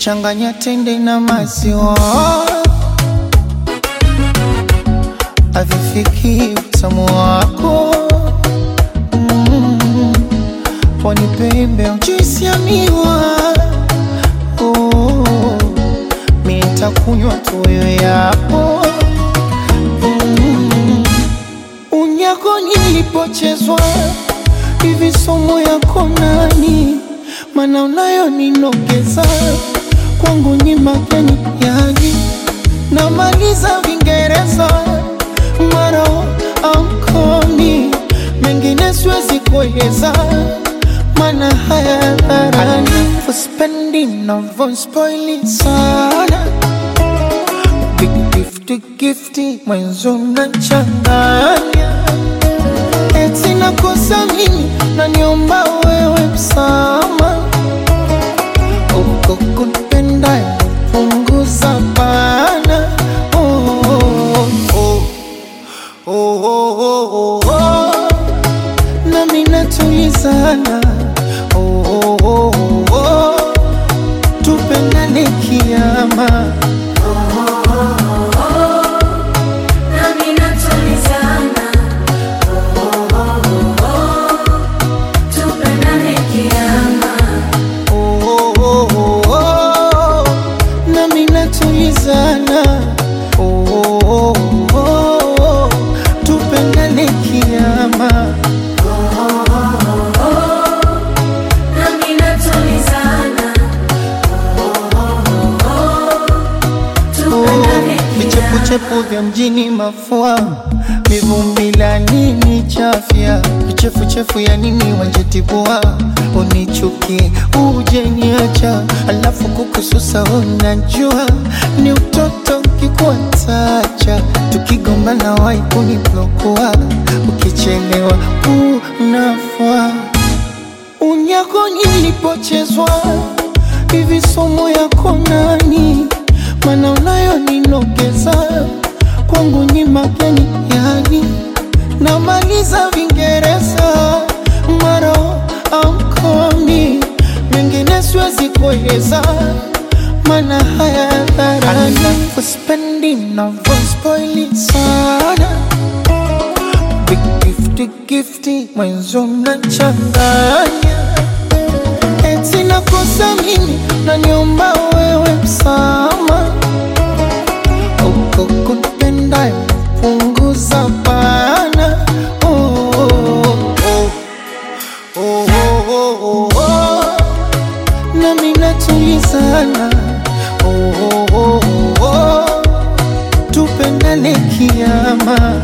changanya tende na maziwa, avifiki utamu wako mm. Pwani pembe juisi ya miwa oh. Mi nitakunywa tu wewe yapo mm. Unyako nilipochezwa hivi somo yako nani? Mana unayo ninogeza kwangu ni mageni yani, namaliza Vingereza maro amkomi mengine siwezi kueleza, mana haya dharani uspendi navyospoili sana Big gifty gifty mwenzo nachanganya eti nakosa mimi naniomba wewe msama uko kunipenda punguza bana oh, oh, oh. Oh, oh, oh, oh, oh. nami natulizana oh, oh, oh, oh, oh. tupendane kiama Nami natulizana, oh, oh, oh, oh. Tupendane kiama, Oh, oh, oh, oh, oh. nami natulizana oh, oh, oh, oh. tupendane kiama nami natulizana, oh, oh, oh, oh. Tupendane kiama. vichepuchepu vya mjini mafua mivumbi la nini chafya vichefuchefu ya nini wanjetibua unichuki uje niacha alafu kukususa unajua ni utoto kikuatacha tukigombana wai kuniblokua ukichelewa unafua unyako nilipochezwa hivi somo yako nani? Mana unayo ninogeza kwangu ni mageni yani, namaliza Vingereza maro amkomi mengine siwezi kueleza, mana haya dharani uspendi navyospoili sana Big gifty gifty mwenzo mnachanganya eti nakosa mimi naniomba wewe msama uko kunipenda punguza bana oh, oh, oh. Oh, oh, oh, oh, oh. nami natulizana oh, oh, oh, oh, oh. tupendane kiama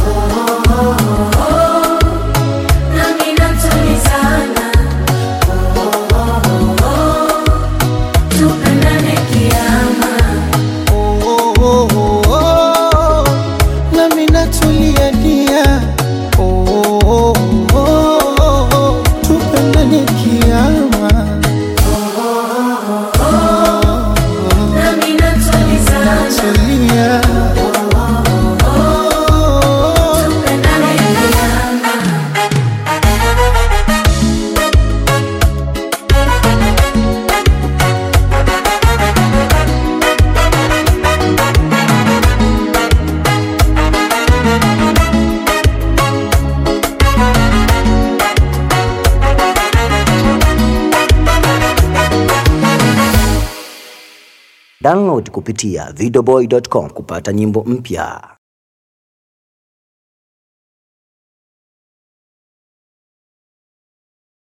Nami natulizana, oh, oh, oh, oh. Tupendane kiama, Oh, oh, oh, oh, oh. nami natulia dia oh, oh, oh, oh, oh. tupendane kiama nami natulizana, tulia tupendane kiama. Download kupitia videoboy.com kupata nyimbo mpya.